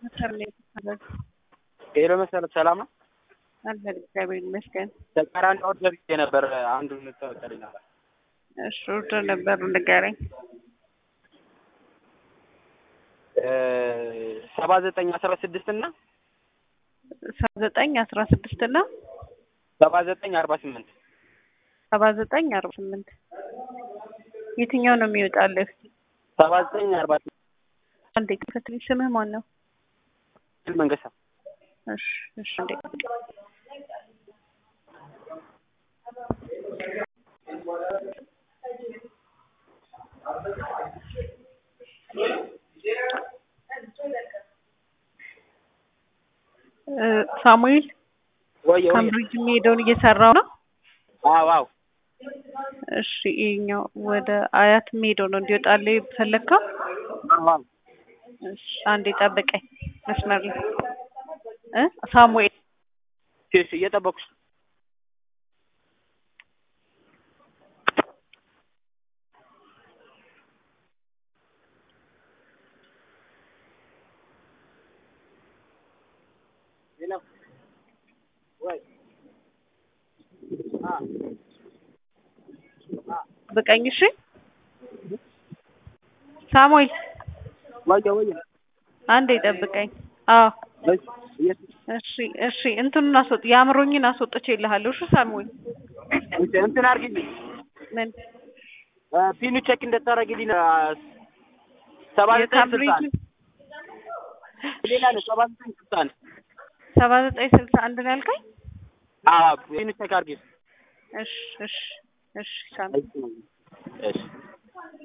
ሄሎ መሰረት ሰላም ነው? አለን እግዚአብሔር ይመስገን። ተቃራኒ ኦርደር ይዤ ነበር አንዱን ተወጠልኝ። እሺ ኦርደር ነበር ንገረኝ። ሰባ ዘጠኝ አስራ ስድስት እና ሰባ ዘጠኝ አስራ ስድስት እና ሰባ ዘጠኝ አርባ ስምንት ሰባ ዘጠኝ አርባ ስምንት የትኛው ነው የሚወጣልህ? ሰባ ዘጠኝ አርባ ስምንት አንዴ ክፈትልኝ። ስምህ ማን ነው? መንገሻ እሺ እሺ አንዴ ሳሙኤል ወይ ወይ ካምብሪጅ የሚሄደውን እየሰራው ነው። አዎ አዎ እሺ ይኸኛው ወደ አያት የሚሄደው ነው እንዲወጣልህ ፈለግከው? አዎ እሺ አንዴ ጠብቀኝ መስመር ላይ እ ሳሙኤል እሺ እየጠበኩሽ ነው። ጠብቀኝ እሺ ሳሙኤል ወይ ወይ አንዴ ጠብቀኝ። አዎ እሺ እሺ እንትኑን አስወጥ የአእምሮኝን አስወጥቼልሃለሁ። እሺ ሳሙኤል እንትን አድርጊልኝ ምን ፒኑ ቼክ እንደታረግልኝ ሰባ ዘጠኝ ስልሳ የካምብሪጅ አንድ ሌላ ነው ሰባ ዘጠኝ ስልሳ አንድ ሰባ ዘጠኝ ስልሳ አንድ ነው ያልከኝ? አዎ ፒኑ ቼክ አድርጊ እሺ እሺ እሺ ሳሙኤል እሺ